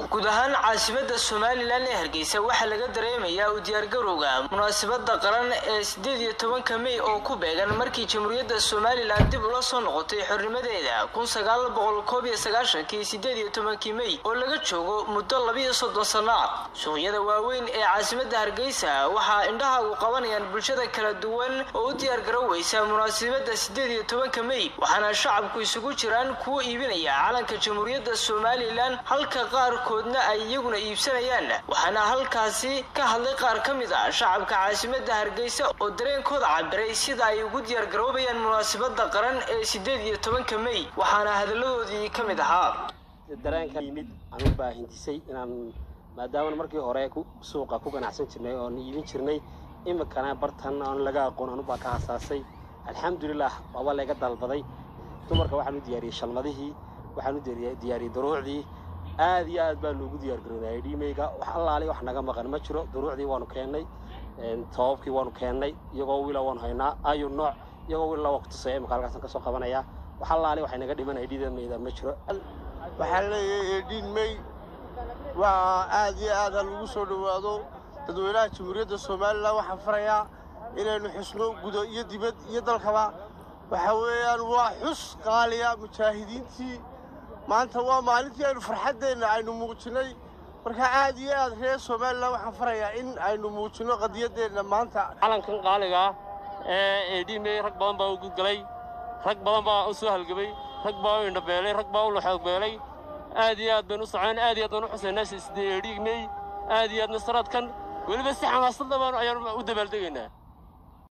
guud ahaan caasimada somalilan ee hargeysa waxaa laga dareemayaa u diyaargarowga munaasabada qaran ee sideed iyo tobanka mey oo ku beegan markii jamhuuriyadda somalilan dib ula soo noqotay xornimadeeda kun sagaal boqol koob iyo sagaashankii sideed iyo tobankii mey oo laga joogo muddo labiyo soddon sano ah suuqyada waaweyn ee caasimada hargeysa waxaa indhahaagu qabanayaan bulshada kala duwan oo u diyaargaroweysa munaasabada sideed iyo tobanka mey waxaana shacabku isugu jiraan kuwa iibinaya calanka jamhuuriyadda somalilan halka qaarkoodna ay iyaguna iibsanayaan waxaana halkaasi ka hadlay qaar ka mid ah shacabka caasimada hargeysa oo dareenkooda cabiray sida ay ugu diyaargaroobayaan munaasabada qaran ee sideed iyo tobanka mey waxaana hadalladoodii ka mid ahaa dareenka yimid aan u baahintisay inaan maadaama markii hore suuqa ku ganacsan jirnay oon iibin jirnay imikana bartan oon laga aqoon anubaa ka hasaasay alxamdulilah waaba layga dalbaday dumarka waxaan u diyaariyey shalmadihii waxaan u diyaariyey duruucdii aad iyo aad baa loogu diyaargaroonayay dhiimeyga wax allaali wax naga maqan ma jiro duruucdii waanu keennay toobabkii waanu keennay iyagoo wiila waanu haynaa ayu nooc iyagoo wiil la waqtisaya imika halkaasaan kasoo qabanaya wax allaali waxay naga dhimanaya dhiidameyda ma jiro waxaa leeyahay dhiin mey waa aad iyo aad ha lagu soo dhowaado dadweynaha jamhuuriyadda somalilan waxaan farayaa inaynu xusno gudo iyo dibad iyo dalkaba waxaa weeyaan waa xus qaaliya mujaahidiintii maanta waa maalintii aynu farxaddeenna aynu muujinnay marka aad iyo aad reer somalilan waxaan farayaa in aynu muujinno qadiyaddeenna maanta calankan qaaligaa ee eedhiimey rag badan baa u gudgalay rag badan baa u soo halgamay rag baa u indhabeelay rag baa u laxoogbeelay aad iyo aad baynu u socon aad iyo aad baan u xusaynaa sidee eedhiimey aad iyo aad nasaraadkan weliba si xamaasadda baan ayaanu u dabaaldegaynaa